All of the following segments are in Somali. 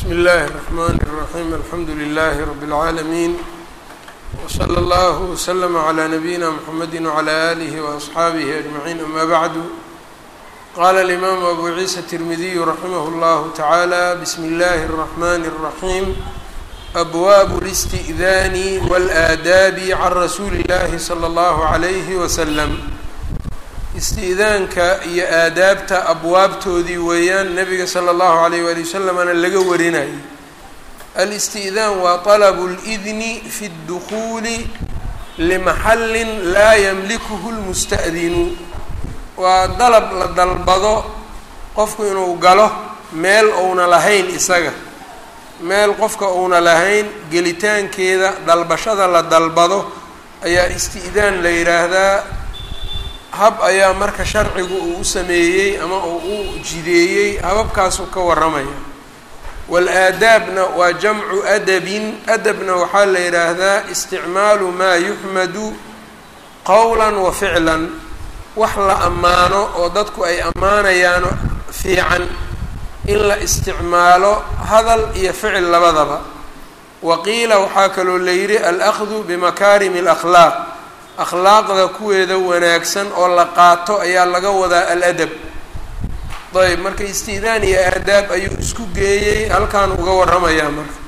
bsmi اllahi الرحmn الرaحيم alxamdu لlh رb العaalمين وslى اllه وslm عlى نabيina mحamedi وعlى آlih وأصxaabih أجمعين ama bعd qala الإmam أbu عiisa التirmidiy raximh اllah taعalى bsm اllahi الرحmn الرaحيم أbwab الاstئdاn والآdاb عn rasuuli اllahi slى اllah عlyh وsلم isti'daanka iyo aadaabta abwaabtoodii weeyaan nabiga sala allahu alayh waali wasalamana laga warinayay alisti'daan waa talabu اlidni fi اdukhuuli limaxallin laa yamlikuhu lmusta'dinu waa dalab la dalbado qofku inuu galo meel uuna lahayn isaga meel qofka uuna lahayn gelitaankeeda dalbashada la dalbado ayaa isti'daan la yidhaahdaa hab ayaa marka sharcigu uu u sameeyey ama uu u jideeyey hababkaasuu ka warramaya waal-aadaabna waa jamcu adabin adabna waxaa la yidhaahdaa isticmaalu maa yuxmadu qowlan wa ficlan wax la ammaano oo dadku ay ammaanayaano fiican in la isticmaalo hadal iyo ficil labadaba wa qiila waxaa kaloo la yidhi alahdu bimakaarimi alakhlaaq akhlaaqda kuweeda wanaagsan oo la qaato ayaa laga wadaa aladab ayb marka isti'daan iyo aadaab ayuu isku geeyey halkaan uga warramayaa marka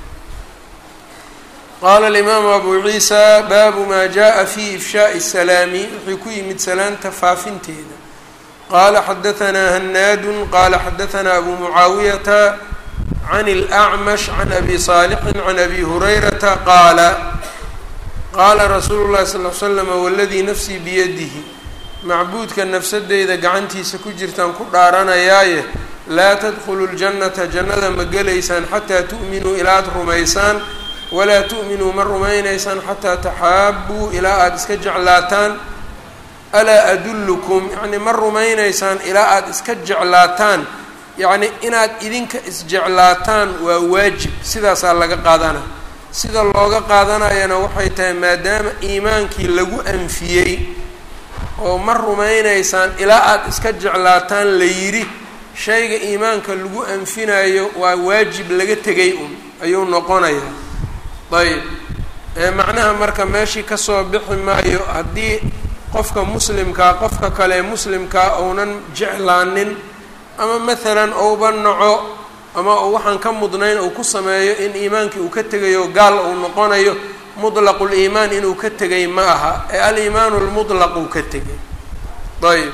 qaala alimaamu abu ciisa baabu maa jaءa fi ifshaaءi الsalaami wuxuu ku yimid salaanta faafinteeda qaala xadahanaa hanaadu qaala xadahanaa abu mucaawiyata can اlأcmash can abi صaalixin can abi hurayrata qaala qaala rasuulu llahi sal l slama waladii nafsii biyadihi macbuudka nafsadeyda gacantiisa ku jirtaan ku dhaaranayaaye laa tadkhulu ljannata jannada ma gelaysaan xataa tu'minuu ilaa aada rumaysaan walaa tu'minuu ma rumaynaysaan xataa taxaabuu ilaa aada iska jeclaataan alaa adullukum yacni ma rumaynaysaan ilaa aada iska jeclaataan yacni inaad idinka isjeclaataan waa waajib sidaasaa laga qaadana sida looga qaadanayana waxay tahay maadaama iimaankii lagu anfiyey oo ma rumaynaysaan ilaa aada iska jeclaataan la yidhi shayga iimaanka lagu anfinayo waa waajib laga tegay un ayuu noqonayaa ayb macnaha marka meeshii kasoo bixi maayo haddii qofka muslimkaa qofka kale muslimkaa uunan jeclaanin ama maalan ouba naco ama uu waxaan ka mudnayn uu ku sameeyo in iimaankii uu ka tegayo gaal uu noqonayo mutlaqu liimaan inuu ka tegay ma aha ee aliimaanu lmutlaq uu ka tegay ayb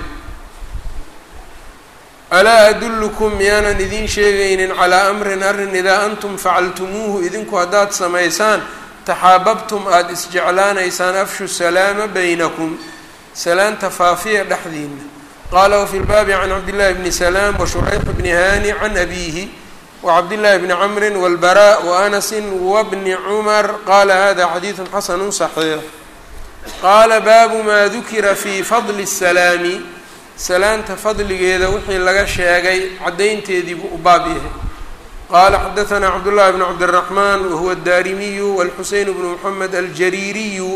alaa adullukum miyaanan idiin sheegaynin calaa amrin arrin idaa antum facaltumuuhu idinku haddaad samaysaan taxaababtum aada isjeclaanaysaan afshu salaama baynakum salaanta faafiya dhexdiina qaala wafi lbaabi can cabdillahi bni salaam washurayx bni hani can abiihi wcabdاللahi bni cmri wاlbarاء وأnasi wbni cmar qala hada xadiiثu xasanu صaxiix qaala baabu ma dukira fi fadli الsalaami salaanta fadligeeda wixii laga sheegay caddaynteedii buu u baab yahay qala xadaثna cabdالlahi bn cabdالرaحman wahuwa الdarimiyu wاlxuseyn bnu mحamed aljariiriyu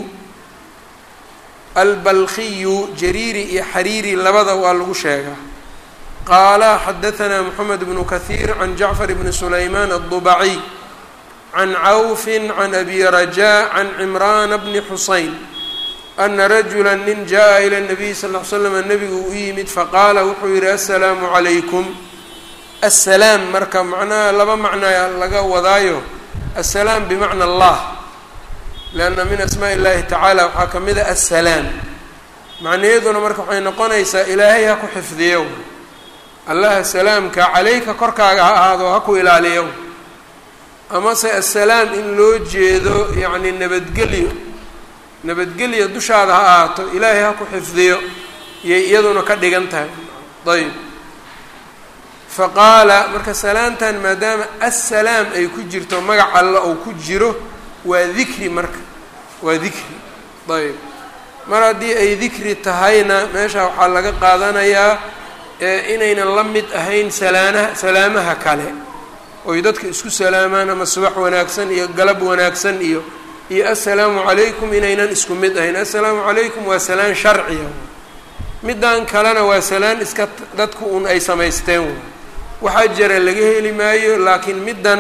albalkiyu jariiri iyo xariiri labada waa lagu sheegaa qaala xadaثna mxamed bnu kahiir can jacfar bni sulaymaan الضubaciy can cawfi can abi rajaa can cimraana bni xuseyn ana rajula nin jaءa ilى الnabiy sal ll slam nebigu u yimid faqaala wuxuu yihi aلsalaamu عalaykum asalaam marka macnaha laba macnaa laga wadaayo asalaam bimacna allah lanna min asmaء اllahi tacaala waxaa ka mida asalaam macnayaduna marka waxay noqonaysaa ilaahay ha ku xifdiyo allaha salaamka calayka korkaaga ha ahaado ha ku ilaaliyo amase assalaam in loo jeedo yacni nabadgelyo nabadgelyo dushaada ha ahaato ilaahay ha ku xifdiyo iyay iyaduna ka dhigan tahay ayb fa qaala marka salaamtan maadaama assalaam ay ku jirto magac alla ou ku jiro waa dikri marka waa dikri ayb mar haddii ay dikri tahayna meesha waxaa laga qaadanayaa inaynan la mid ahayn salaanaha salaamaha kale oy dadka isku salaamaan ama subax wanaagsan iyo galab wanaagsan iyo iyo assalaamu calaykum inaynan isku mid ahayn assalaamu calaykum waa salaan sharciya middan kalena waa salaan iska dadku un ay samaysteen waxaa jira laga heli maayo laakiin middan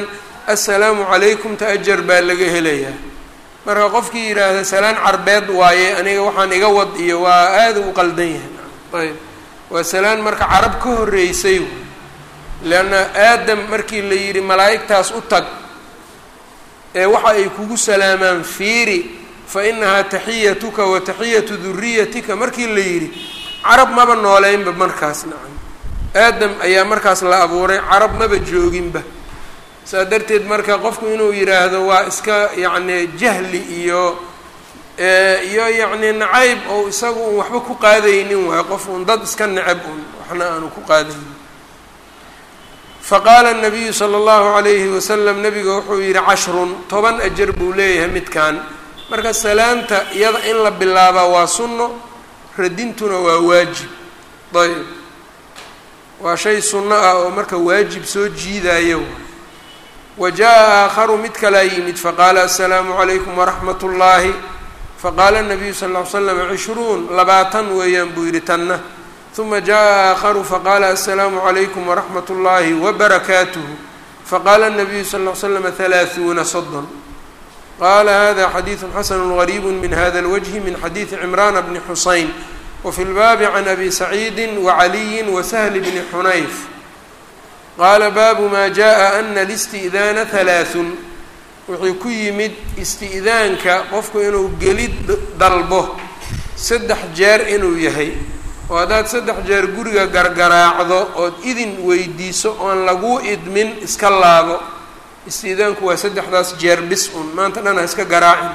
assalaamu calaykum ta ajar baa laga helayaa marka qofkii yidhaahda salaan carbeed waaye aniga waxaan iga wad iyo waa aada u qaldan yahay ayb waa salaan marka carab ka horreysay leanna aadam markii la yidhi malaa'igtaas u tag ee waxa ay kugu salaamaan fiiri fa inahaa taxiyatuka wa taxiyatu duriyatika markii la yidhi carab maba nooleynba markaas nacam aadam ayaa markaas la abuuray carab maba jooginba saa darteed marka qofku inuu yidhaahdo waa iska yacni jahli iyo iyo yacni nacayb oo isagu un waxba ku qaadaynin waayo qof un dad iska necab un waxna aanu ku qaadaynin faqaala nabiyu sala allahu calayhi wasalam nabiga wuxuu yidhi cashrun toban ajar buu leeyahay midkan marka salaanta iyada in la bilaabaa waa sunno radintuna waa waajib ayb waa shay sunno ah oo marka waajib soo jiidaayo wa jaa aakharu mid kalaa yimid faqaala assalaamu calaykum waraxmat ullaahi faqaala nabiyu sal ll ly slam cishruun labaatan weeyaan buu yidhi tanna uma jaa aakharu faqaala assalaamu calaykum waraxmat ullaahi wabarakaatuhu faqaala nabiyu sal ll ly slam halaahuuna soddon qaala hada xadiidu xasanu gariibu min hada lwajhi min xadiidi cimraana bni xusayn wafi lbaabi can abi saciidi wacaliyi wasahli bni xunayf qaala baabu maa jaءa ana listi'daana halaaثun wuxuu ku yimid isti'daanka qofku inuu gelid dalbo saddex jeer inuu yahay oo haddaad saddex jeer guriga gargaraacdo ood idin weydiiso oon laguu idmin iska laabo isti'daanku waa saddexdaas jeer bis un maanta dhan ha iska garaacin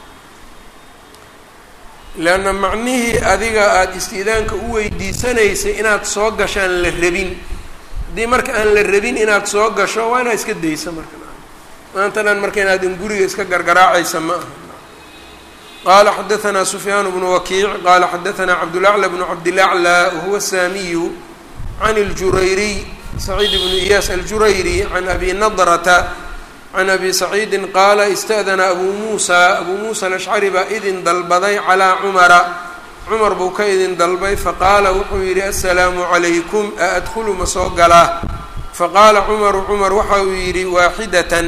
leanna macnihii adiga aada isti'daanka u weydiisanaysay inaad soo gashaan la rabin haddii marka aan la rabin inaad soo gasho waa inaad iska dayso marka maanta dhan marka inaadin guriga iska gargaraacaysa ma aha qaala xadaanaa sufyaan bnu wakiic qaala xadaanaa cabdulaclى bnu cabdilaclى wahuwa saamiyu can اljurayriy saciid bnu iyaas aljurayri can abi nadrata can abi saciidi qaala ista'dana abuu muusa abuu muusa alashcari baa idin dalbaday calaa cumara cumar buu ka idin dalbay faqaala wuxuu yidhi assalaamu calaykum a adkhulu ma soo galaa faqaala cumaru cumar waxa uu yidhi waaxidatan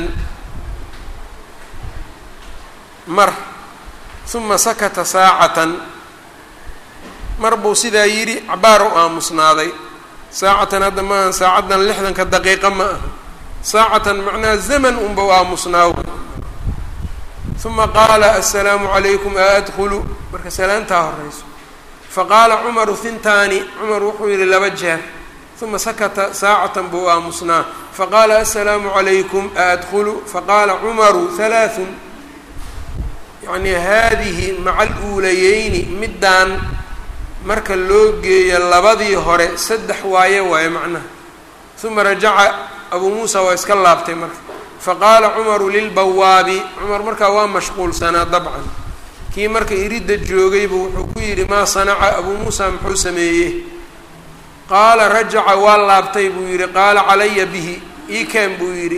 mar uma sakata saacatan mar buu sidaa yidhi cabaar u aamusnaaday saacatan hadda maaha saacaddan lixdanka daqiiqa ma aha saacatan macnaha zaman unba u aamusnaaw uma qaala assalaamu calaykum a adkhulu marka salaantaa horeyso faqaala cumaru hintaani cumar wuxuu yidhi laba jeer uma sakata saacatan buu aamusnaa faqaala assalaamu calaykum a adkhulu faqaala cumaru halaaثun yacnii haadihi maca aluulayeyni middaan marka loo geeyo labadii hore saddex waaye waaye macnaha uma rajaca abuu muusa waa iska laabtay marka faqaala cumaru lilbawaabi cumar markaa waa mashquulsanaa dabcan kii marka iridda joogaybu wuxuu ku yidhi maa sanaca abuu muusa muxuu sameeyey qaala rajaca waa laabtay buu yidhi qaala calaya bihi iikaan buu yidhi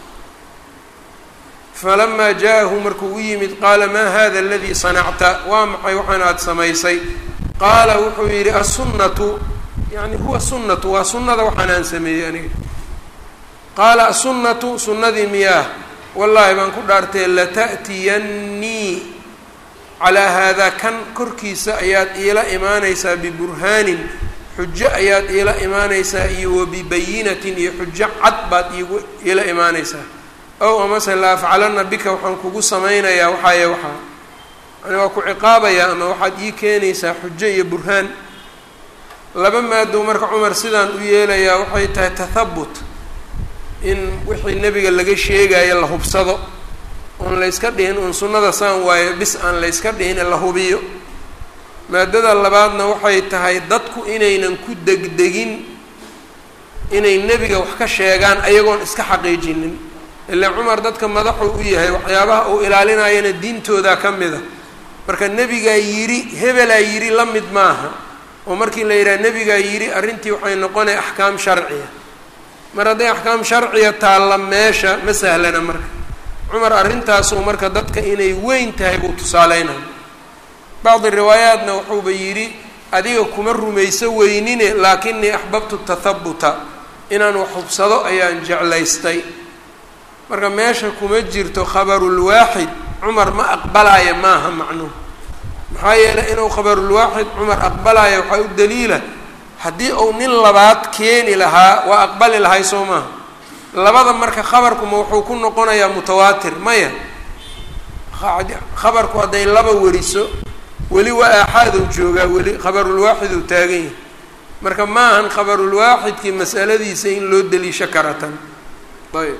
falamaa jaaءahu markuu u yimid qaala maa hada aladii sanacta waa maxay waxaan aada samaysay qaala wuxuu yidhi assunnatu yani huwa sunnatu waa sunnada waxaan aan sameeyey aniga qaala assunnatu sunnadii miyaah wallaahi baan ku dhaartay lata'tiyannii calaa haadaa kan korkiisa ayaad iila imaanaysaa biburhaanin xujo ayaad iila imaanaysaa iyo wabibayinatin iyo xujo cad baad iigu iila imaanaysaa ow amase la afcalanna bika waxaan kugu samaynayaa waxaaye waxaa yani waa ku ciqaabayaa ama waxaad ii keenaysaa xujo iyo burhaan laba maado marka cumar sidaan u yeelayaa waxay tahay tathabut in wixii nebiga laga sheegayo la hubsado oon layska dhihin uun sunnada saan waayo bis aan layska dhihin ee la hubiyo maadada labaadna waxay tahay dadku inaynan ku degdegin inay nebiga wax ka sheegaan ayagoon iska xaqiijinin ilaa cumar dadka madaxuu u yahay waxyaabaha uu ilaalinayana diintooda ka mid a marka nebigaa yidhi hebelaa yidhi la mid maaha oo markii la yidhaha nebigaa yidhi arrintii waxay noqonaya axkaam sharciya mar hadday axkaam sharciya taalla meesha ma sahlana marka cumar arrintaasuu marka dadka inay weyn tahay buu tusaaleynaya bacdi riwaayaatna wuxuuba yidhi adiga kuma rumayso weynine laakinii axbabtu tathabuta inaan wax hubsado ayaan jeclaystay marka meesha kuma jirto khabarulwaaxid cumar ma aqbalaya maaha macnuhu maxaa yeelay inuu khabarulwaaxid cumar aqbalaya waxaa u daliila haddii uu nin labaad keeni lahaa waa aqbali lahay soo maaha labada marka khabarkuma wuxuu ku noqonayaa mutawaatir maya khabarku hadday laba weriso weli waa aaxaaduu joogaa weli khabarulwaaxid uu taagan yahay marka ma ahan khabarulwaaxidkii masaladiisa in loo deliisho karatan ayb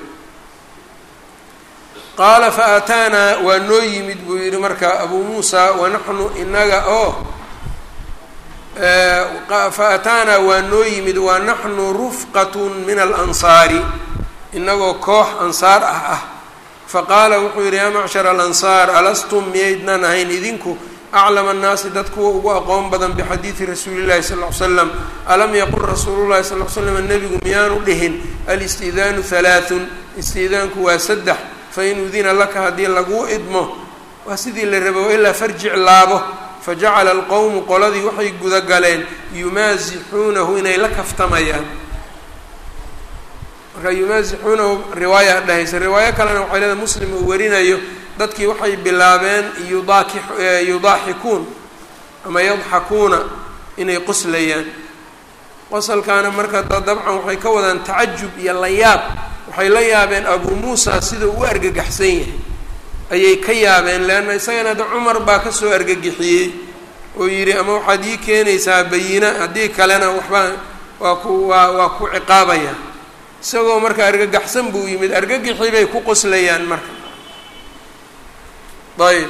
qaala fa aataanaa waa noo yimid buu yidhi marka abuu muusa wanaxnu inaga oo fa ataanaa waa noo yimid wa naxnu rufqatun min alansaari inagoo koox ansaar ah ah faqaala wuxuu yidhi yaa macshar alansaar alastum miyaydnan ahayn idinku aclama annaasi dad kuwa ugu aqoon badan bixadiidi rasuuli llahi sal ll slam alam yaqul rasuulu llahi sal l slam nebigu miyaanu dhihin alistidaanu halaathun istidaanku waa saddex fain udina laka haddii laguu idmo waa sidii la rabo ilaa farjic laabo fajacala alqowmu qoladii waxay gudagaleen yumaasixuunahu inay la kaftamayaan marka yumaasixuunahu riwaaya dhahaysa riwaayo kalena waxay leedahay muslim uu warinayo dadkii waxay bilaabeen yudaaki yudaaxikuun ama yadxakuuna inay qoslayaan qosalkaana marka dabcan waxay ka wadaan tacajub iyo layaab waxay la yaabeen abuu muusa sida u argagaxsan yahay ayay ka yaabeen leanna isagana hadda cumar baa kasoo argagixiyey oo yidhi ama waxaad ii keenaysaa bayina haddii kalena waxbaa waa ku waa waa ku ciqaabaya isagoo marka argagaxsan buu yimid argagixii bay ku qoslayaan marka ayb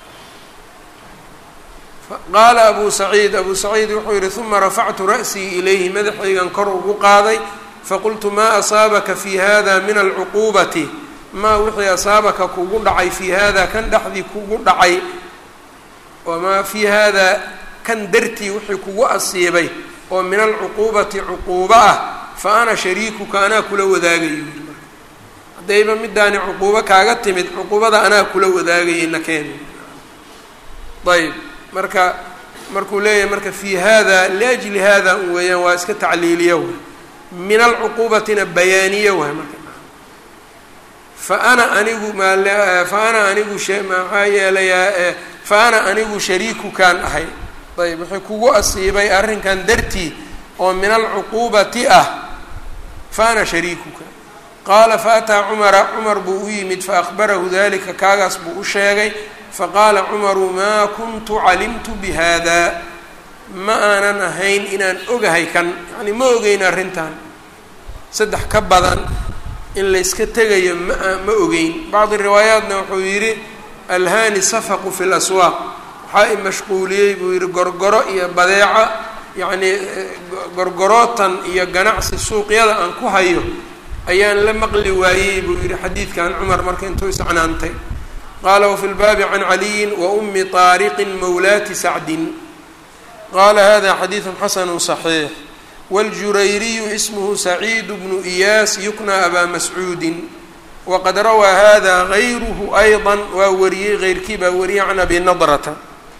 qaala abu saciid abu saciid wuxuu yihi uma rafactu ra'sii ilayhi madaxaygan kor ugu qaaday faqultu maa asaabaka fi hada min alcuquubati maa wixii asaabaka kugu dhacay fii hada kan dhexdii kugu dhacay wamaa fii hada kan dartii wixii kugu asiibay oo min alcuquubati cuquubo ah fa ana shariikuka anaa kula wadaagayo haddayba midaani cuquubo kaaga timid cuquubada anaa kula wadaagayay nakeen ayb marka markuu leeyahay marka fii hada liajli hada un weeyaan waa iska tacliiliya way min alcuquubatina bayaaniya waay marka fa ana anigu maal fa ana anigu maxaa yeelayaa fa ana anigu shariikukaan ahay ayb wuxuu kugu asiibay arrinkan dartii oo min alcuquubati ah fa ana shariikuka qaala faataa cumara cumar buu u yimid faakbarahu dalika kaagaas buu u sheegay faqaala cumaru maa kuntu calimtu bihada ma aanan ahayn inaan ogahay kan yacni ma ogeyn arrintan saddex ka badan in layska tegayo ma ma ogeyn bacdi riwaayaatna wuxuu yidhi alhaani safaqu fi laswaaq waxaa i mashquuliyey buu yidhi gorgoro iyo badeeco yacnii gorgorootan iyo ganacsi suuqyada aan ku hayo ayaan la maqli waayey buu yihi xadiidkan cumar marka intuu iscnaantay qaala wafi lbaabi can caliyin wa umi طaariqin mawlaati sacdin qaala hada xadiidu xasanu صaxiix wاljurayriyu ismhu saciid bnu iyaas yukna abaa mascuudin waqad rawaa hada gayruhu ayضa waa wariyey keyrkii baa wariyey can abi nadrata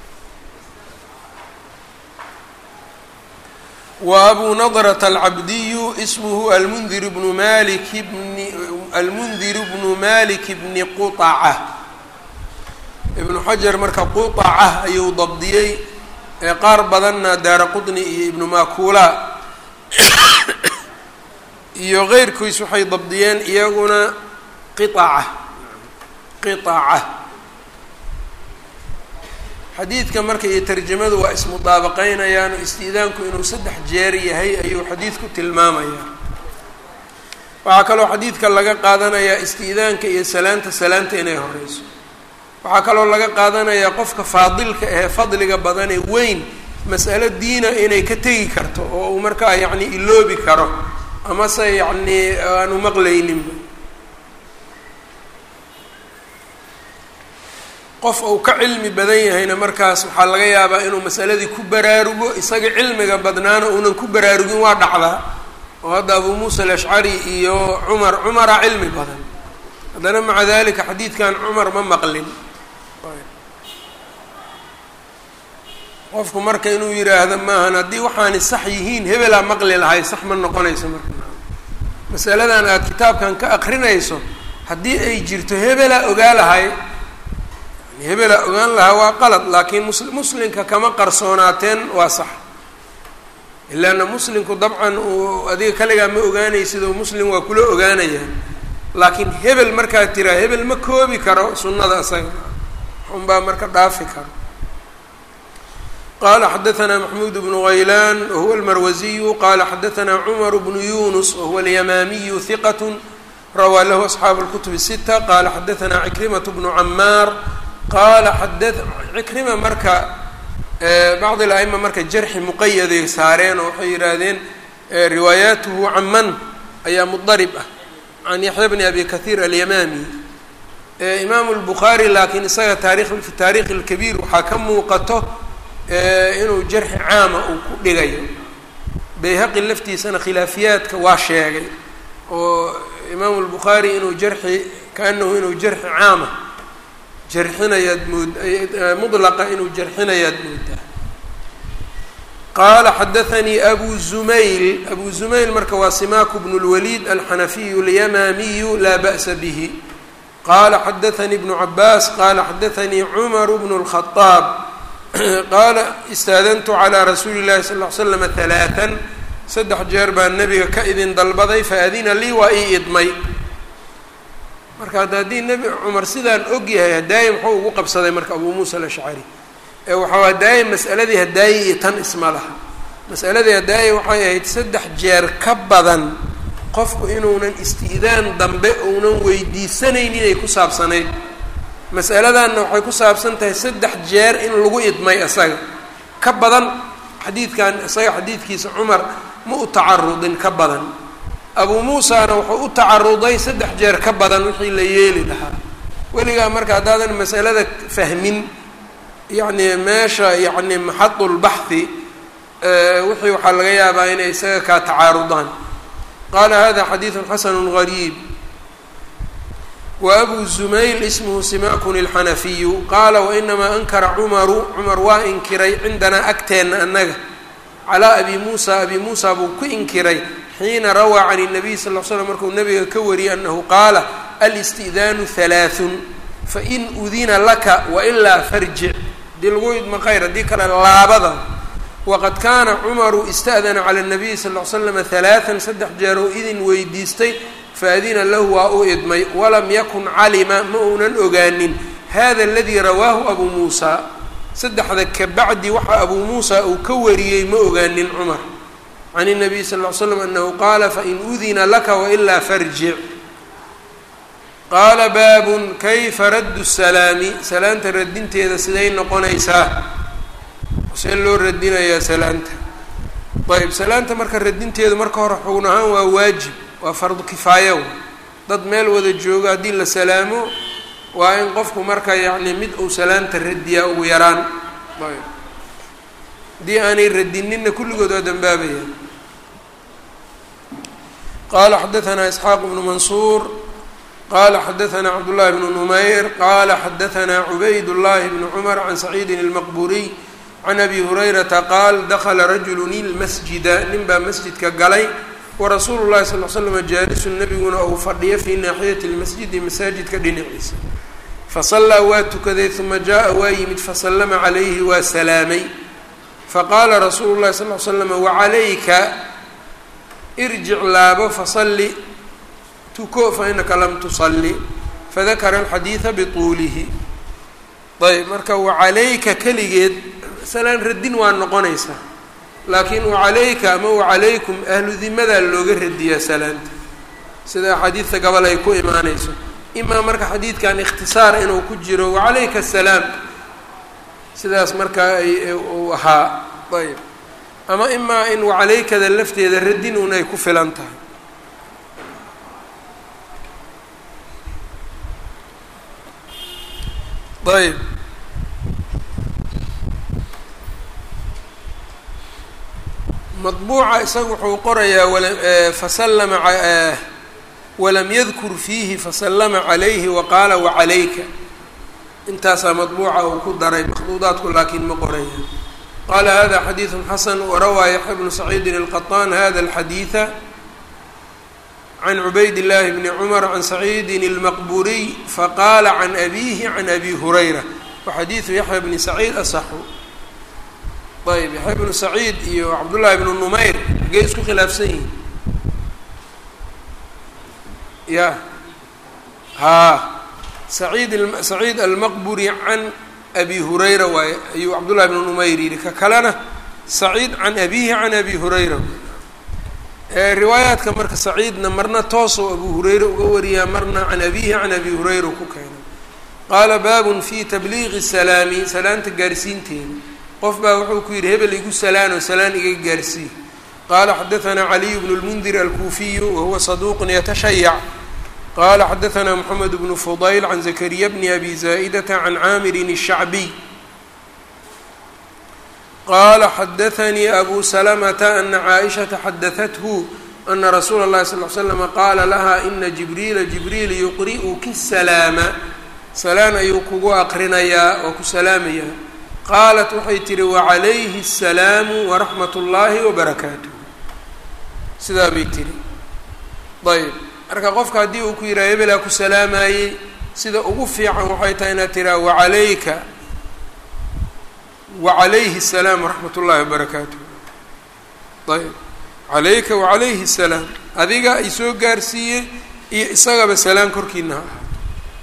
وأbو نضرة الcبدي اسmه المنdir بن mالك بن المنdir بن مالك بن qطcة iبن xaجر marka qطcة ayuu dabdiyey qaar badanna daara qطنi iyo iبن makula iyo غeyrkiis waxay dabdiyeen iyaguna qطcة qطcة xadiidka marka iyo tarjamadu waa ismudaabaqeynayaan oo istiidaanku inuu saddex jeer yahay ayuu xadiidku tilmaamayaa waxaa kaloo xadiidka laga qaadanayaa istiidaanka iyo salaanta salaanta inay horeyso waxaa kaloo laga qaadanayaa qofka faadilka ahee fadliga badanee weyn mas'alo diina inay ka tegi karto oo uu markaa yacni iloobi karo amase yacnii aanu maqlayninba qof uu ka cilmi badan yahayna markaas waxaa laga yaabaa inuu masaladii ku baraarugo isaga cilmiga badnaana uunan ku baraarugin waa dhacdaa oo hadda abuu muusa alashcari iyo cumar cumara cilmi badan haddana maca dalika xadiidkan cumar ma maqlin qofku marka inuu yidhaahdo maahan haddii waxaani sax yihiin hebelaa maqli lahay sax ma noqonayso marka masaladan aada kitaabkan ka akrinayso haddii ay jirto hebelaa ogaa lahay yani hebelaa ogaan lahaa waa qalad laakiin mus muslimka kama qarsoonaateen waa sax ilaana muslimku dabcan uu adiga kaligaa ma ogaanaysid oo muslim waa kula ogaanayaa laakiin hebel markaad tiraa hebel ma koobi karo sunnada isaga unbaa marka dhaafi karo qala xadaثna maxmud bnu غaylan wahuwa اlmarwaziyu qala xadaثna cmar bnu yunus wahuwa اlyamaamiyu hiqat rawaa lahu asxaabu اlkutub الsita qala xadaثna cikrimaة bnu camaar qala xada cikrima marka bacd اla'ima marka jarxi muqayaday saareen oo waxay yidhaahdeen riwaayaatuhu caman ayaa mudarib ah can yaxya bni abi kahiir alyamaami imaamu اlbukhaari laakiin isaga taarikh fi taarikh اlkabiir waxaa ka muuqato inuu jarxi caama uu ku dhigayo bayhaqi laftiisana khilaafiyaadka waa sheegay oo imaamu lbukhaari inuu jarxi kaanahu inuu jarxi caama jarxinayaad mood mudlaqa inuu jarxinayaad moodaa qaala xadathanii abu zumayl abu zumayl marka waa simaaku bnu lwaliid alxanafiyu alyamaamiyu laa ba'sa bihi qala xadathanii bnu cabaas qala xadathanii cumaru bnu lkhadaab qaala istaadantu calaa rasuuli llahi sal ll ly slama halaatan saddex jeer baa nebiga ka idin dalbaday faadina lii waa ii idmay marka hadda haddii nebi cumar sidaan og yahay hadaaye muxuu ugu qabsaday marka abuu muusa alashcari ee waxaa hadaaye mas'aladii hadaaye iyo tan isma laha mas'aladii hadaaye waxay ahayd saddex jeer ka badan qofku inuunan isti'daan dambe uunan weydiisanayn inay ku saabsanayd masaladanna waxay ku saabsan tahay saddex jeer in lagu idmay isaga ka badan xadiidkan isaga xadiidkiisa cumar ma u tacarudin ka badan abuu muusana wuxuu u tacaruday saddex jeer ka badan wixii la yeeli lahaa weligaa marka haddaadan masalada fahmin yacni meesha yacni maxadulbaxhi wixii waxaa laga yaabaa inay isaga kaa tacaarudaan qaala hada xadiidun xasanu gariib wabu zumayl ismhu simakun اlxanafiyu qaala wainamaa ankara cumaru cumar waa inkiray cindanaa agteenna annaga calaa abi muusa abi muusa buu ku inkiray xiina rawaa can الnabiy sal l slam markuu nabiga ka wariyay anahu qaala alisti'daanu halaaثun fain udina laka wailaa farjic haddii lagu idma khayr haddii kale laabada waqad kaana cumaru ista'dana cala الnabiy sal l slama halaaثan saddex jeer oo idin weydiistay faadina lahu waa u idmay walam yakun calima ma uunan ogaanin hada aladii rawaahu abuu muusa saddexda kabacdi waxa abuu muusa uu ka wariyey ma ogaanin cumar can الnabiy sal ll ly slam anahu qaala fain udina laka wailaa farjic qaala baabun kayfa raddu salaami salaanta radinteeda siday noqonaysaa see loo radinayaa salaanta ayb salaanta marka radinteedu marka hore xugun ahaan waa waajib waa fardu kifaaya dad meel wada joogo haddii la salaamo waa in qofku marka yacni mid uu salaanta radiyaa ugu yaraan ayb haddii aanay radinina kulligood waa dambaabayaan qala xadaثna isxaaq bnu mansuur qala xadaثna cabdullahi bnu numayr qala xadaثna cubayd llahi bnu cumar can saciidin اlmaqburiy can abi hurayrata qaal dakla rajulu ilmasjida nin baa masjidka galay warasuulu llahi sal l slama jaalisun nabiguna uu fadhiyo fii naaxiyati lmasjidi masaajidka dhinaciisa fasallaa waa tukaday uma jaa waa yimid fasallama calayhi waa salaamay faqaala rasuulu llahi sal l slama wacalayka irjic laabo fasalli tuko fainaka lam tusalli fadakara alxadiida bituulihi ayb marka wacalayka keligeed salaan radin waa noqonaysaa laakiin wacalayka ama wacalaykum ahlu dimadaa looga radiyaa salaanta sida axaadiidta gabal ay ku imaanayso imaa marka xadiidkan ikhtisaar inuu ku jiro wacalayka asalaam sidaas markaa ay uu ahaa ayb ama imaa in wacalaykada lafteeda radin un ay ku filan tahay ayb maطbuuca isaga wuxuu qorayaa fasallama walam yadkur fiihi fasallama calayhi waqaala wacalayka intaasaa maطbuuca uu ku daray makhduudaadku laakiin ma qoraya qaala hada xadiiثu xasan warawaa yaxya bnu saciidin الqaطaan hada اlxadiiثa can cubayd llaahi bni cumar can saciidin اlmaqburiy faqaala can abiihi can abi hurayra waxadiidu yaxya bni saciid asaxu ayb yaxya bnu saciid iyo cabdullaahi bnu numayr hagee isku khilaafsan yihin ya haa saciid saciid almaqburi can abi hurayra waaye ayuu cabdullahi bnu numayr yihi ka kalena saciid can abiihi can abi hurayra riwaayaadka marka saciidna marna toosoo abu hurayra uga wariyaa marna can abiihi can abi hurayra ku keenay qaala baabun fi tabliiqi salaami salaanta gaarsiinteeda qof baa wuxuu ku yidhi hebel igu salaano salaan iga gaarsii qaala xadaanaa caliyu bnu lmundir alkuufiyu wahuwa saduuqun yatashayac qaala xadaanaa moxamed bnu fudayl can zakariya bni abi zaa'idata can caamirin الshacbiy qala xadaanii abu salamata ana caaishata xadahathu ana rasuula اllahi sal l slama qaala laha ina jibriila jibriil yuqri'uki salaama salaan ayuu kugu aqrinayaa oo ku salaamayaa qaalat waxay tihi wacalayhi الsalaamu waraxmat اllahi wabarakaatuh sidaa bay tihi ayb marka qofka haddii uu ku yidhaha hebelaa ku salaamayey sida ugu fiican waxay tahay inaad tiraa wacalayka wacalayhi الsalaam waraxmat ullahi wabarakaatuh ayb calayka wacalayhi الsalaam adiga i soo gaarsiiyey iyo isagaba salaan korkiina ha ahaato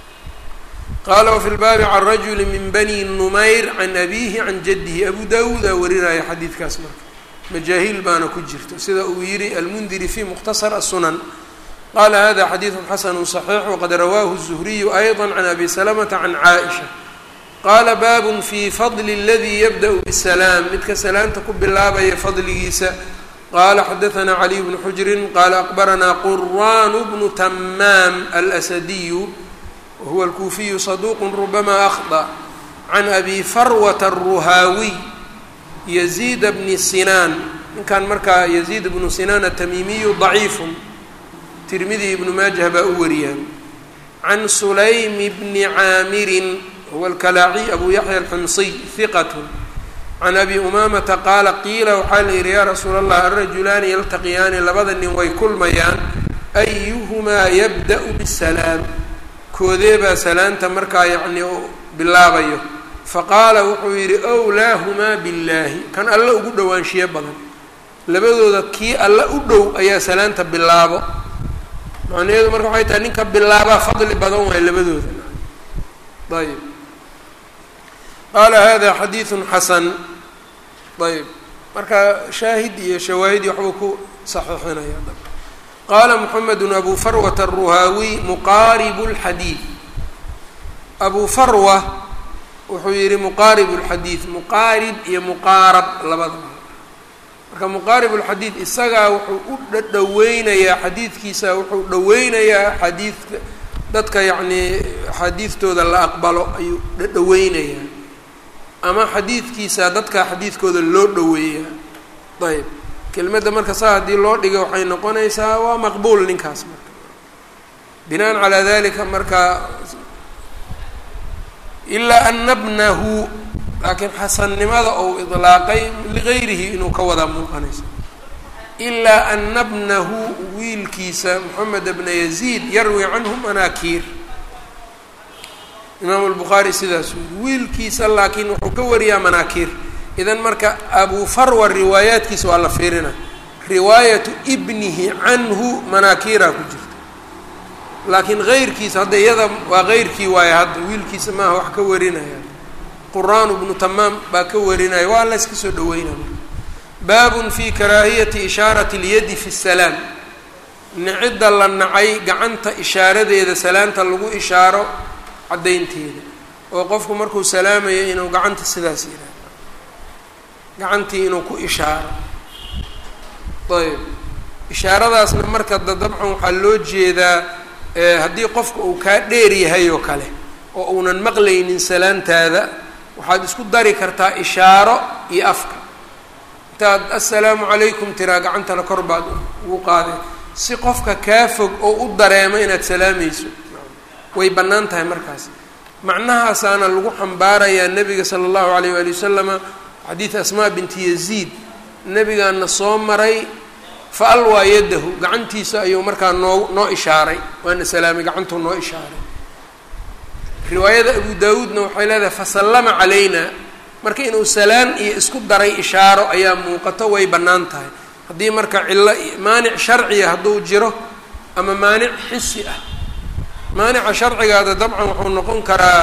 qaala wafi lbaabi can rajuli min bani numayr can abiihi can jaddihi abu dawuudaa warinaya xadiidkaas marka majaahiil baana ku jirto sida uu yihi almundiri fi mukhtasar asunan qala hada xadiidu xasanu صaxiix waqad rawaahu الzuhriyu ayضa can abi salamata can caaئisha qaala baabun fi fadli اladii yabda' bsalaam midka salaanta ku bilaabaya fadligiisa qaala xadaanaa caliy bnu xujrin qaala aqbaranaa quraan bnu tamaam alasadiyu wahuwa alkuufiyu saduuq rubama akhطأ can abi farwata الruhaawiy yaziid bni sinaan ninkan markaa yaziid bnu sinaan atamiimiyu ضaciifun tirmidi ibnu maajah baa u wariyaan can sulaym bni caamirin huwa alkalaaciy abu yaxya alxumsiy hiqat can abi umaamata qaala qiila waxaa la yidhi yaa rasuula allah alrajulaani yaltaqiyaani labada nin way kulmayaan ayuhumaa yabda' bisalaam koodee baa salaanta markaa yacni bilaabayo faqaala wuxuu yidhi wlaahumaa billaahi kan alla ugu dhowaanshiyo badan labadooda kii alla u dhow ayaa salaanta bilaabo macnaheedu marka waxay tahay ninka bilaabaa fadli badan waay labadooda ayb qaala hada xadiiثu xasan ayb marka shaahid iyo shawaahid iyo waxbuu ku saxiixinaya qaala moxamed abu farwata الruhaawiy muqaaribu اlxadiid abu farwa wuxuu yihi muqaarib اlxadiid muqaarib iyo muqaarab labadaba marka muqaarib اlxadiid isagaa wuxuu u dhadhaweynayaa xadiidkiisa wuxuu dhaweynayaa xadiidka dadka yacnii xadiidtooda la aqbalo ayuu dhadhaweynayaa ama xadiidkiisa dadka xadiidkooda loo dhoweeyaa ayb kelmadda marka saa haddii loo dhiga waxay noqonaysaa waa maqbuul ninkaas marka binaan calaa dalika marka ilaa ana bnahu laakiin xasannimada ou idlaaqay ligayrihi inuu ka wadaa muuqanaysa ilaa ana bnahu wiilkiisa moxamed bna yaziid yarwi canhu manaakiir imaamu lbukhaari sidaas weri wiilkiisa laakiin wuxuu ka wariyaa manaakiir idan marka abu farwa riwaayaadkiisa waa la fiirina riwaayatu ibnihi canhu manaakiiraa ku jirta laakiin heyrkiisa hadda iyada waa heyrkii waaye hadda wiilkiisa maaha wax ka warinaya quraan bnu tamaam baa ka warinaya waa la yska soo dhaweynaya baabun fi karaahiyati ishaarati اlyadi fi الsalaam nicidda la nacay gacanta ishaaradeeda salaanta lagu ishaaro caddaynteeda oo qofku markuu salaamayo inuu gacanta sidaas yihahdo gacantii inuu ku ishaaro ayb ishaaradaasna marka da dabcan waxaa loo jeedaa haddii qofka uu kaa dheer yahay oo kale oo uunan maqlaynin salaantaada waxaad isku dari kartaa ishaaro iyo afka intaad assalaamu calaykum tiraa gacantana kor baad ugu qaaday si qofka kaa fog oo u dareemo inaad salaamayso way bannaan tahay markaas macnahaasaana lagu xambaarayaa nebiga sala allahu alayh waali wasalama xadiid asmaa binti yaziid nebigaana soo maray fa alwaa yadahu gacantiisa ayuu markaa noo noo ishaaray waana salaamay gacantuu noo ishaaray riwaayada abu daawuudna waxay leedahay fasallama calayna marka inuu salaan iyo isku daray ishaaro ayaa muuqato way bannaan tahay haddii marka cillo maanic sharciya hadduu jiro ama maanic xisi ah maanica sharcigaada dabcan wuxuu noqon karaa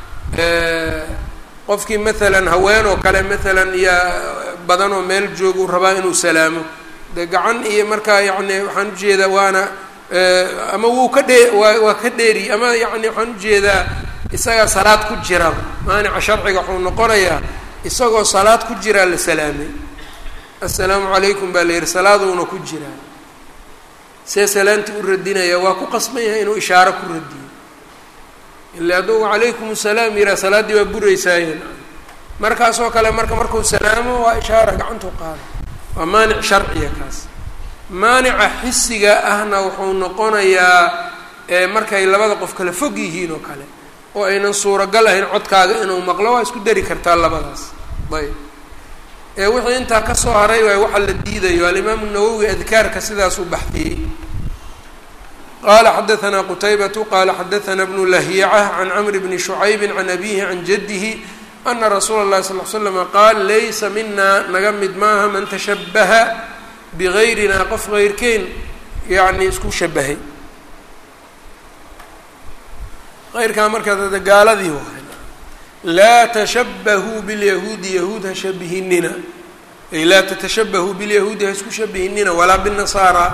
qofkii maalan haween oo kale maalan iyo badan oo meel jooguu rabaa inuu salaamo de gacan iyo markaa yacni waxaan ujeedaa waana ama wuu ka dhee waa waa ka dheeri ama yacni waxaan ujeedaa isagaa salaad ku jira maanica sharciga wuxuu noqonayaa isagoo salaad ku jiraa la salaamay assalaamu calaykum baa la yihi salaaduuna ku jiraa see salaantii u radinaya waa ku qasban yahay inuu ishaaro ku radiyo ila hadduu calaykum asalaam yihaa salaaddii waa buraysaayen markaasoo kale marka markuu salaamo waa ishaara gacantuu qaada waa maanic sharciya kaas maanica xisiga ahna wuxuu noqonayaa markay labada qof kale fog yihiin oo kale oo aynan suuragal ahayn codkaaga inuu maqlo waa isku dari kartaa labadaas ayb ee wixii intaa kasoo haray waay waxa la diidayo alimaamu nawowi adkaarka sidaas u baxdiyey qala xadaثna qtaybة qala xadaثna bnu lahiicة can cmr bni شhucaybi can abihi can jadihi ana rasuula الlahi sal ل slm qaal laysa mina naga mid maaha man tashabaha bgayrina qof geyrkeen yani isku shabahay eyrkaa markaa gaaladii waay laa tashabahuu bاlyahuudi yahuud ha shabihinina ay laa tatashabahuu bاlyahuudi ha isku shabihinina walaa bالnasaara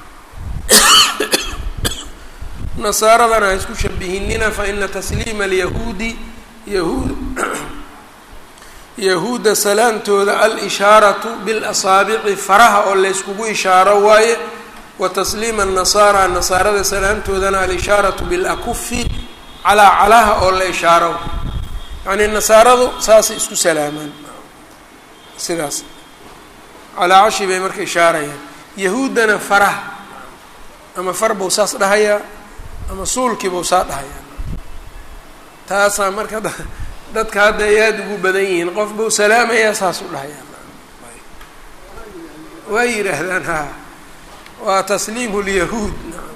nasaaradana ha isku shabihinina faina tasliima alyahuudi yahuud yahuudda salaantooda al-ishaaratu bilasaabici faraha oo layskugu ishaaro waaye wa tasliima annasaara nasaarada salaantoodana al-ishaaratu bilakufi calaa calaha oo la ishaaro yacnii nasaaradu saasay isku salaamaan sidaas calaa cashi bay marka ishaarayaan yahuuddana faraha ama far buu saas dhahayaa ama suulkiibuu saa dhahayaa taasaa marka dadka hadda ay aada ugu badan yihiin qof buu salaamayaa saas u dhahayaa waa yidhaahdaan ha waa tasliimu lyahuud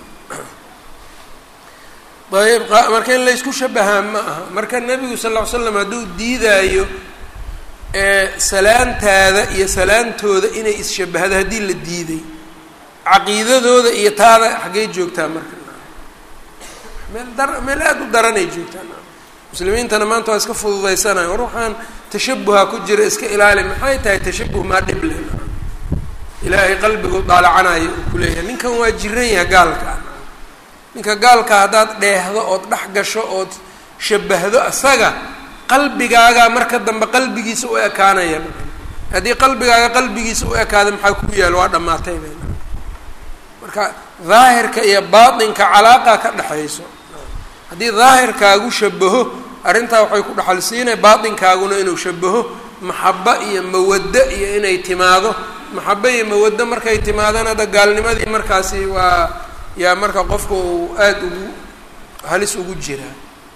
ayb marka in laysku shabahaa ma aha marka nebigu sal ll ly slam hadduu diidaayo salaantaada iyo salaantooda inay isshabahdo haddii la diiday caqiidadooda iyo taada xaggey joogtaa marka meel dar meel aada u daranay joogtaan muslimiintana maanta waa iska fududaysanayo war waxaan tashabuha ku jira iska ilaali maxay tahay tashabuh maa dhib leh ilaahay qalbigu daalacanayo uu kuleeyahay ninkan waa jiran yaha gaalka ninka gaalka haddaad dheehdo ood dhex gasho ood shabahdo asaga qalbigaagaa marka dambe qalbigiisa u ekaanaya haddii qalbigaaga qalbigiisa u ekaada maxaa ku yaal waa dhammaatay bay marka daahirka iyo baatinka calaaqa ka dhexayso haddii daahirkaagu shabaho arrintaa waxay ku dhaxal siinay baatinkaaguna inuu shabaho maxabo iyo mawaddo iyo inay timaado maxabo iyo mawaddo markay timaadana hadda gaalnimadii markaasi waa yaa marka qofka uu aada ugu halis ugu jiraa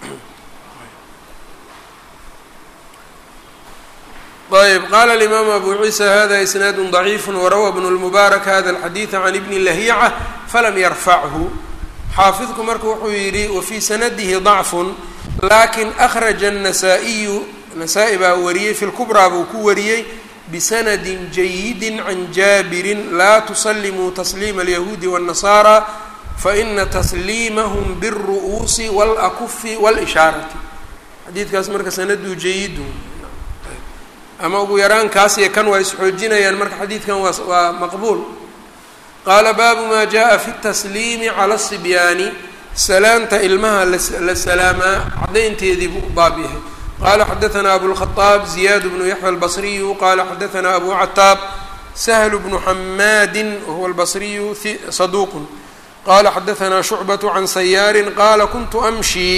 ayb qala alimaamu abu ciisa hada isnaad ضaciif warawa bn اlmubaarak hada اlxadiiثa can ibni lahiica falam yarfachu xaafidku marka wuxuu yidhi wafii sanadihi ضacfu lakin akhraja الnasaa-iyu nasaa-i baa wariyey fi lkubraa buu ku wariyey bisanadi jayidi can jaabirin laa tusalimuu tasliima alyahuudi wالnasaara faina tasliimahum bالru'uusi wاlakufi wاlishaarati xadiidkaas marka sanadu jayidu ama ugu yaraan kaas iyo kan waa isxoojinayaan marka xadiidkan waa waa maqbuul qaala baabu maa jaءa fi الtasliimi calى الصibyaani salaanta ilmaha la salaamaa caddaynteedii buu u baab yahay qala xadaثna abulkhaطaab ziyaad bnu yaxya albasriyu qala xadaثna abu cataab sahl bnu xamaadi wahuwa albasriyu saduuq qala xadaثna shucbaة can sayaari qala kuntu amshi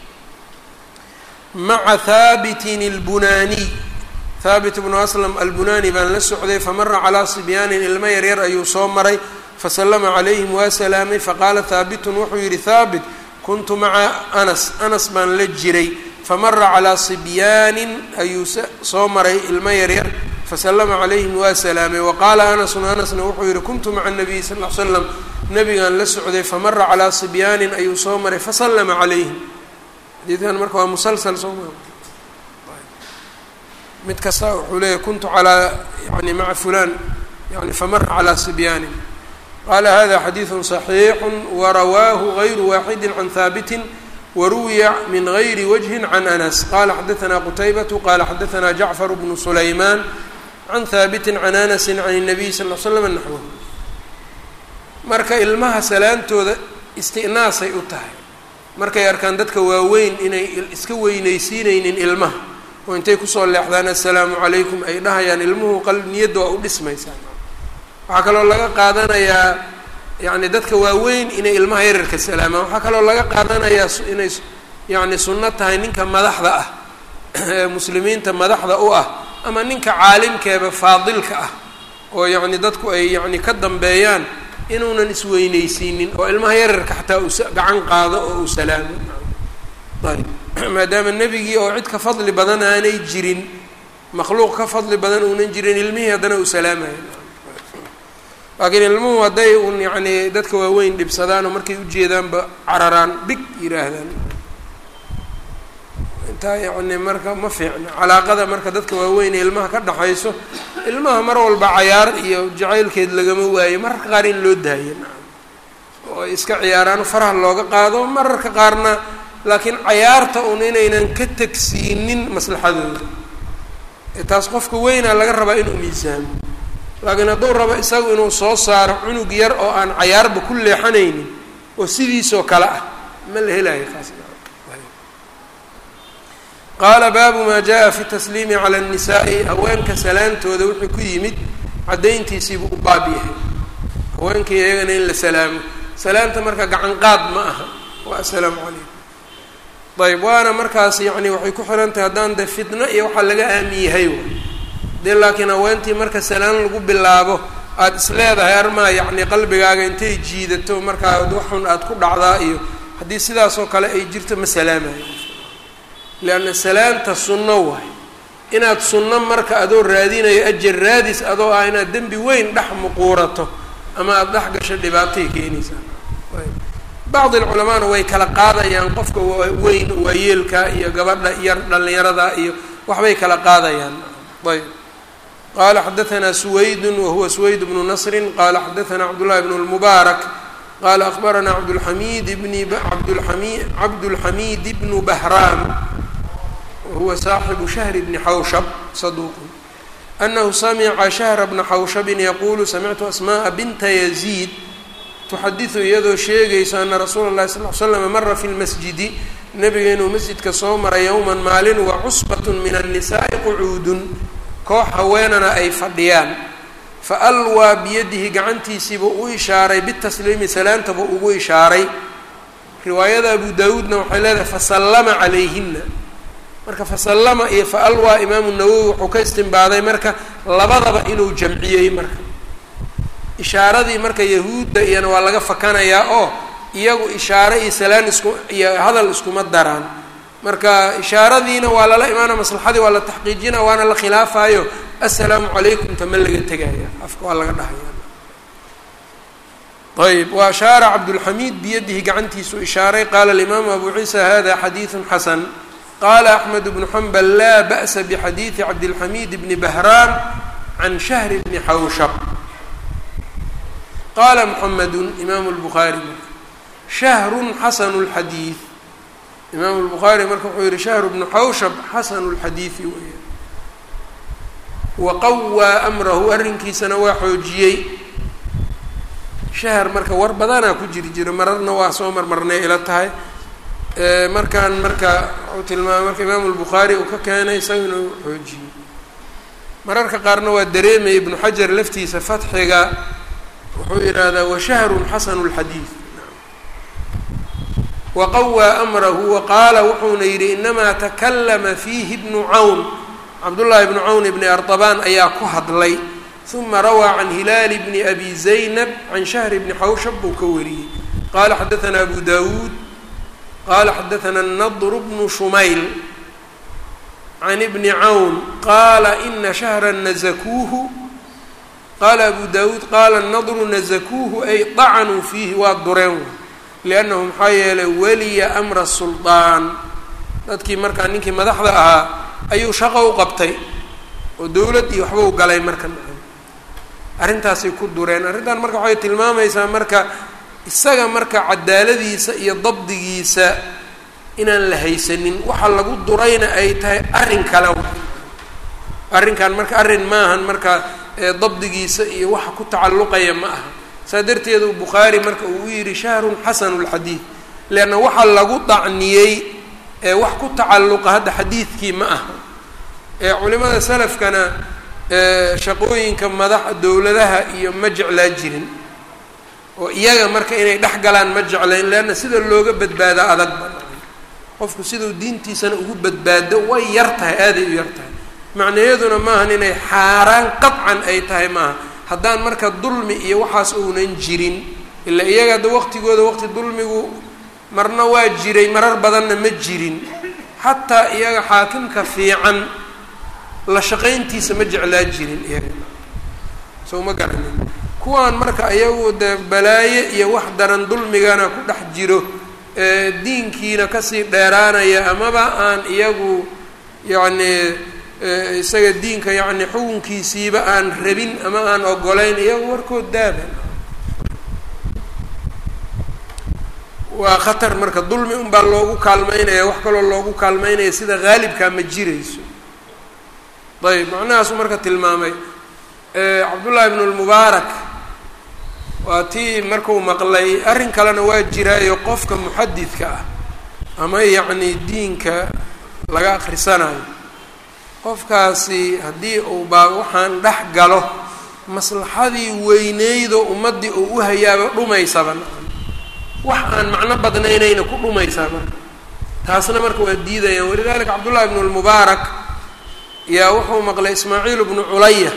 maca haabitin اlbunaaniy haabit bnu aslam albunani baan la socday famara calaa sibyaanin ilmo yaryar ayuu soo maray fasalama calayhim waa salaamay faqaala haabitun wuxuu yidhi haabit kuntu maca anas anas baan la jiray famara calaa sibyaanin ayuu soo maray ilmo yaryar faslama calayhim waa salaamay waqaala anasun anasna wuxuu yihi kuntu maca nabiyi sal l slam nabigaan la socday famara calaa sibyaanin ayuu soo maray fasallama calayhim xadiidkan marka waa musalsal soo ma mid kasta wuxuu leeyahy kuntu calaa yani maca fulan yani famara calaa sibyaanin qala hada xadiidu صaxiixu warawaahu gayru waaxidi can haabitin waruwiya min gayri wajhi can anas qala xadaثna qutaybatu qala xadaثna jacfar bnu sulaymaan can haabiti can anasi can الnabiy sal l slam naxwahu marka ilmaha salaantooda istinaasay u tahay markay arkaan dadka waaweyn inay iska weynaysiinaynin ilmaha oo intay kusoo leexdaan assalaamu calaykum ay dhahayaan ilmuhu qal niyadda waa u dhismaysaa waxaa kaloo laga qaadanayaa yani dadka waaweyn inay ilmaha yararka salaamaan waxaa kaloo laga qaadanayaa inay yani sunno tahay ninka madaxda ah ee muslimiinta madaxda u ah ama ninka caalimkeeba faadilka ah oo yacni dadku ay yani ka dambeeyaan inuunan isweynaysiinin oo ilmaha yararka xataa uu gacan qaado oo uu salaamo ayb maadaama nebigii oo cid ka fadli badan aanay jirin makhluuq ka fadli badan uunan jirin ilmihii haddana uu salaamayo laakiin ilmuhu hadday un yacni dadka waaweyn dhibsadaan oo markay ujeedaanba cararaan big yidhaahdaan intaa yacni marka ma fiicna calaaqada marka dadka waaweyn ee ilmaha ka dhaxayso ilmaha mar walba cayaar iyo jacaylkeed lagama waayo mararka qaar in loo daayo oo ay iska ciyaaraan faraha looga qaado mararka qaarna laakiin cayaarta un inaynan ka tegsiinin maslaxadooda ee taas qofka weynaa laga rabaa inuu miisaamo laakiin hadduu rabo isagu inuu soo saaro cunug yar oo aan cayaarba ku leexanaynin oo sidiisoo kale ah ma la helayo kaas qaala baabu maa jaa fi tasliimi cala annisaai haweenka salaantooda wuxuu ku yimid caddayntiisiibuu u baab yahay haweenkii iyagana in la salaamo salaanta marka gacan qaad ma aha waa assalaamu calaykum ayb waana markaas yacni waxay ku xiran tahay haddaan de fitno iyo waxaa laga aamin yahay wa dee laakiin haweentii marka salaan lagu bilaabo aada is leedahay armaa yacni qalbigaaga intay jiidato markaa waxun aada ku dhacdaa iyo haddii sidaasoo kale ay jirto ma salaamayo leanna salaanta sunno waay inaad sunno marka adoo raadinayo ajar raadis adoo ah inaad dembi weyn dhex muquurato ama aada dhex gasho dhibaatay keenaysaa bacdi alculamaana way kala qaadayaan qofka weyn waayeelka iyo gabadha yar dhallinyarada iyo waxbay kala qaadayaan ayb qala xadaثna سwayd whuwa سwayd بن نصr qala xadaثna cbdاللahi بن المbaarak qala أخbarana abdالحamid bn abdami cabdالحamid بن بهrاn wahuwa صaaxibu شhهr بn xawshb صaduq أnahu samca شhهر بna xawshbi yaqulu samictu asmاء binta يزيid tuxadiثu iyadoo sheegayso ana rasuula الlahi صلl ل slam mara fi اlmasjidi nabiga inuu masjidka soo maray yowma maalin wacusbaة min النisaaءi qcuudun koox haweenana ay fadhiyaan fa alwaa biyadihi gacantiisiibuu u ishaaray bitasliimi salaantaba ugu ishaaray riwaayada abu daawuudna waxay leedahay fasallama calayhina marka fasallama iyo fa alwaa imaamu nawowi wuxuu ka istimbaaday marka labadaba inuu jamciyey marka ishaaradii marka yahuudda iyana waa laga fakanayaa oo iyagu ishaare iyo salaan isku iyo hadal iskuma daraan marka ishaaradiina waa lala imaana maslaxadii waa la taxqiijina waana la khilaafayo assalaamu calaykum ta ma laga tegaya afka waa laga dhahaya ayb wa ashaara cabdulxamiid biyadihi gacantiisu ishaaray qaala alimaamu abu ciisa hada xadiidu xasan qaala axmed bnu xambal laa ba'sa bixadiidi cabdilxamiid bni bahraan can shahri bni xawshab qaala muxamedu imaamu lbukhaari shahrun xasanu lxadiid imaamu lbukhaari marka wuxuu yihi shahru bnu xawshab xasanu lxadiidi weya waqawaa amrahu arrinkiisana waa xoojiyey shahr marka war badanaa ku jiri jiro mararna waa soo marmarnay ila tahay markaan marka wuxuu tilmaamay marka imaamu lbukhaari uu ka keenay isaga inuu xoojiyey mararka qaarna waa dareemaya ibnu xajar laftiisa fatxiga wuxuu yidhaahdaa washahrun xasanu lxadiid waqawaa amrahu waqaala wuxuuna yidhi inamaa takalama fiihi bnu cawn cabdullaahi bnu cawn ibni artabaan ayaa ku hadlay uma rawaa can hilaali bni abi zaynab can shahri bni xawshab buu ka wariyey qaala xadaanaa abu dawuud qaala xadaanaa nadru bnu shumayl can ibni cawn qaala ina shahra nazakuuhu qaala abu dawuud qaala nadru nazakuuhu ay dacanuu fiihi waa dureen liannahu maxaa yeelay weliya amra suldaan dadkii markaa ninkii madaxda ahaa ayuu shaqo u qabtay oo dowlad iyo waxba u galay marka arrintaasay ku dureen arrintan marka waxay tilmaamaysaa marka isaga marka cadaaladiisa iyo dabdigiisa inaan la haysanin waxa lagu durayna ay tahay arrin kale arrinkan marka arrin maahan marka dabdigiisa iyo waxa ku tacalluqaya ma aha saa darteed uu bukhaari marka uu yidhi shahrun xasanu lxadiid leanna waxa lagu dacniyey ee wax ku tacalluqa hadda xadiidkii ma aha ee culimada salafkana shaqooyinka madaxa dowladaha iyo ma jeclaa jirin oo iyaga marka inay dhex galaan ma jeclayn leanna sida looga badbaadaa adag ba qofku siduu diintiisana ugu badbaado way yar tahay aaday u yar tahay macnayaduna maahan inay xaaraan qadcan ay tahay maaha haddaan marka dulmi iyo waxaas uunan jirin ilaa iyaga hadda waqtigooda waqti dulmigu marna waa jiray marar badanna ma jirin xataa iyaga xaakimka fiican la shaqayntiisa ma jeclaa jirin iyaga soo ma garanin kuwaan marka iyagu dee balaaye iyo wax daran dulmigana ku dhex jiro diinkiina kasii dheeraanaya amaba aan iyagu yacni isaga diinka yacni xukunkiisiiba aan rabin ama aan ogolayn iyagu warkood daaba waa khatar marka dulmi unbaa loogu kaalmeynaya wax kaloo loogu kaalmeynaya sida haalibkaa ma jirayso ayb macnahaasu marka tilmaamay cabdullaahi ibnu lmubaarak waa tii marku maqlay arrin kalena waa jiraayo qofka muxadidka ah ama yacni diinka laga akrisanayo qofkaasi haddii uu baa waxaan dhex galo maslaxadii weyneydo ummaddii uu u hayaaba dhumaysaba wax aan macno badnaynayna ku dhumaysaa marka taasna marka waa diidayaan walidalika cabdullahi ibnu lmubaarak yaa wuxuu maqlay ismaaciil bnu culaya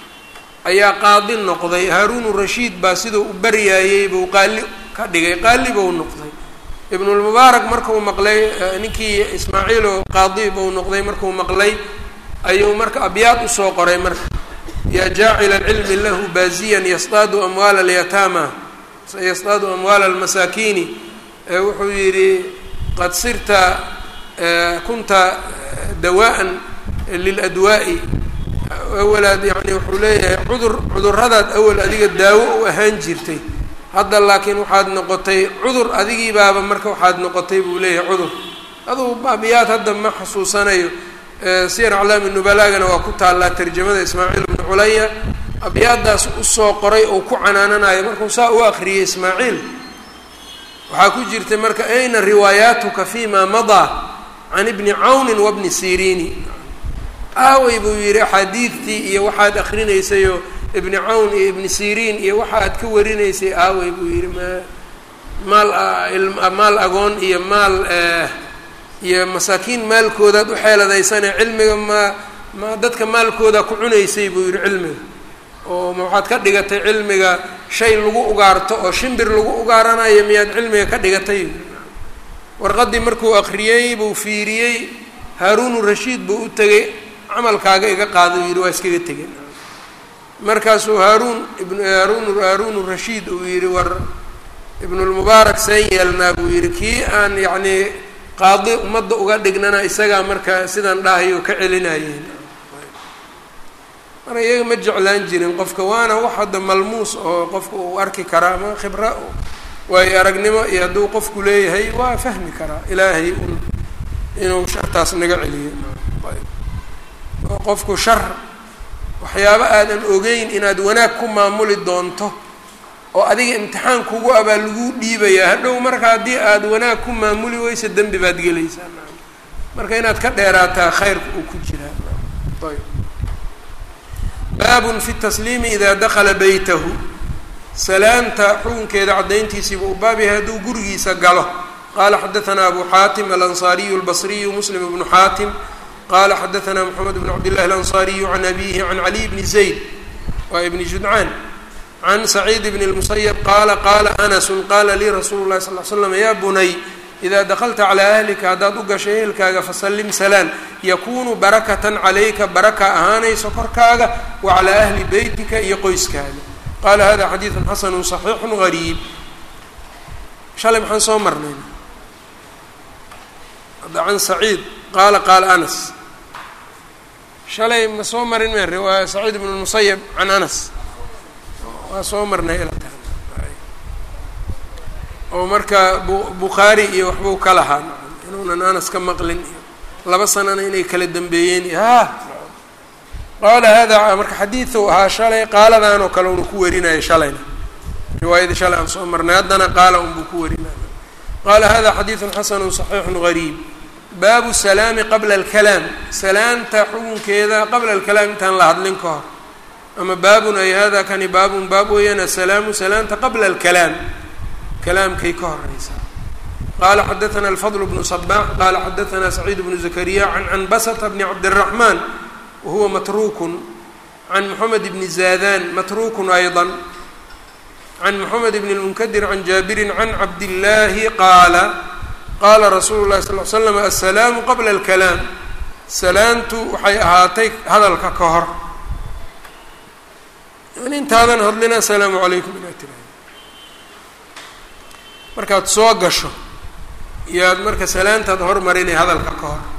ayaa qaadi noqday haaruunu rashiid baa siduu u baryaayey buu qaali ka dhigay qaali buu noqday ibnulmubaarak markuu maqlay ninkii ismaaciilo qaadi buu noqday markuu maqlay ayuu marka abyaad usoo qoray marka yaa jaacila alcilmi lahu baaziyan yastaadu amwaala alyataama yastaadu amwaala almasaakiini wuxuu yidhi qad sirta kunta dawaan liladwaa'i awalaad yani wuxuu leeyahay cudur cuduradaad awal adiga daawo u ahaan jirtay hadda laakiin waxaad noqotay cudur adigii baaba marka waxaad noqotay buu leeyahay cudur aduu baabiyaad hadda ma xasuusanayo siyar aclaami nubalaagana waa ku taallaa tarjamada ismaaciil ibnu culaya abyaadaas usoo qoray oo ku canaananayo markuu saa u akriyay ismaaciil waxaa ku jirtay marka ayna riwaayaatuka fima madaa can ibni cawnin wabni siriini aawey buu yidhi axaadiidtii iyo waxaad akrinaysayoo ibni cawn iyo ibni siriin iyo waxa aad ka warinaysay aawey buu yidhi ma maal maal agoon iyo maal iyo masaakiin maalkoodaad u xeeladaysane cilmiga ma ma dadka maalkooda ku cunaysay buu yidhi cilmiga oo ma waxaad ka dhigatay cilmiga shay lagu ugaarto oo shimbir lagu ugaaranayo miyaad cilmiga ka dhigatay warqaddii markuu akriyey buu fiiriyey haaruunu rashiid buu u tegay camalkaaga iga qaada uu yidhi waa iskaga tegeen markaasuu haaruun ibn haaruun haaruunu rashiid uu yidhi war ibnulmubaarak seen yeelnaa buu yidhi kii aan yacnii qaadi ummadda uga dhignana isagaa marka sidaan dhahayo ka celinayeen marka iyaga ma jeclaan jirin qofka waana wax hadda malmuus oo qofka uu arki karaa ama khibra waayo aragnimo iyo hadduu qofku leeyahay waa fahmi karaa ilaahay un inuu shartaas naga celiyo oo qofku shar waxyaabo aadan ogeyn inaad wanaag ku maamuli doonto oo adiga imtixaan kugu abaa lagu dhiibayaa hadhow marka haddii aad wanaag ku maamuli weysa dembi baad gelaysaa marka inaad ka dheeraataa khayrka uu ku jiraa ayb baabun fi tasliimi idaa dakala beytahu salaamta xukunkeeda caddayntiisiiba uu baab yahay hadduu gurigiisa galo qaala xadaanaa abu xaatim alansaariyu albasriyu muslim ibnu xaatim qala xadaanaa moxamed bn cabdillahi alansaariyu can abihi can caliy bni zayd waa ibni judcaan can saciid bn اlmusayab qaala qaala anasu qaala lii rasuulu lahi sal l slam ya bunay idaa dakalta calaa ahlika haddaad u gasho ehelkaaga fasallim salaan yakuunu barakatan calayka baraka ahaanayso korkaaga wa calaa ahli beytika iyo qoyskaaga qaala hada xadiidun xasanu صaxiixu gariib shalay maxaan soo marnay hadda can saciid qaala qaala anas shalay ma soo marin me riwaaya saciid ibn musayab can anas waa soo marnay ilata oo marka bukhaari iyo waxbuu ka lahaa inuunan anas ka maqlin iyo laba sanana inay kala dambeeyeen iyo ha qaala hada marka xadiidu ahaa shalay qaaladan oo kale una ku warinaya shalayna riwaayadii shalay aan soo marnay haddana qaala unbuu ku warinaya qaala hada xadiidun xasanu صaxiixu gariib baabu salaami qabla alkalaam salaamta xukunkeeda qabla alkalaam intaan la hadlin ka hor ama baabun ay hada kani baabun baab weeyaan asalaamu salaamta qabla alkalaam kalaamkay ka horeysaa qaala xadaثna alfadl bnu صbax qaala xadaثna saciid bnu zakariya can canbasata bni cabdالraxman wahuwa matrukun can moxamed bni zadan matrukun ayضa can moxamed bn اlmunkadir can jaabirin can cabdillaahi qaala qaala rasuulu lahi sal l slam aلsalaamu qabla اlkalaam salaantu waxay ahaatay hadalka ka hor yani intaadan hadlin asalaamu calaykum inaad tiraahdo markaad soo gasho iyaad marka salaantaad hormarinay hadalka ka hor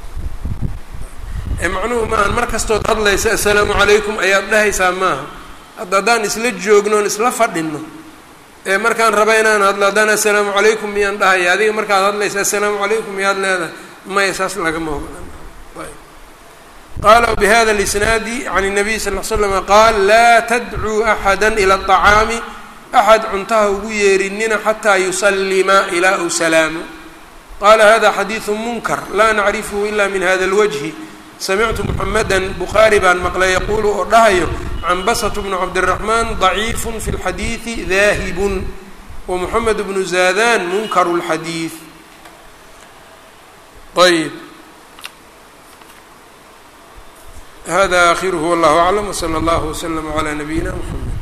ee macnuhu maahan mar kastood hadlaysa assalaamu calaykum ayaad dhahaysaa maaha hadda haddaan isla joogno on isla fadhino ee markaan raba inaan hadlo haddaan assalaamu calaykum miyaan dhahaya adiga markaad hadlaysa assalaamu calaykum miyaad leedahay maya saas lagama ogola qaala bihada اlisnaadi can الnabiy sal l slama qaal laa tadcuu axada ilى الطacaami axad cuntaha ugu yeerinina xataa yusallima ilaa u salaamo qaala hada xadiidu munkar laa nacrifhu ila min hada اlwجhi samictu muxameda bukhaari baan maqlay yaquulu oo dhahayo canbasatu bnu cabdiraxmaan daciifu fi lxadiidi daahibun wa moxamed bnu zaadan munkaru lxadiid ayb hada akhiruhu wallahu aclam wsala allahu wslama calaa nabiyina mxamed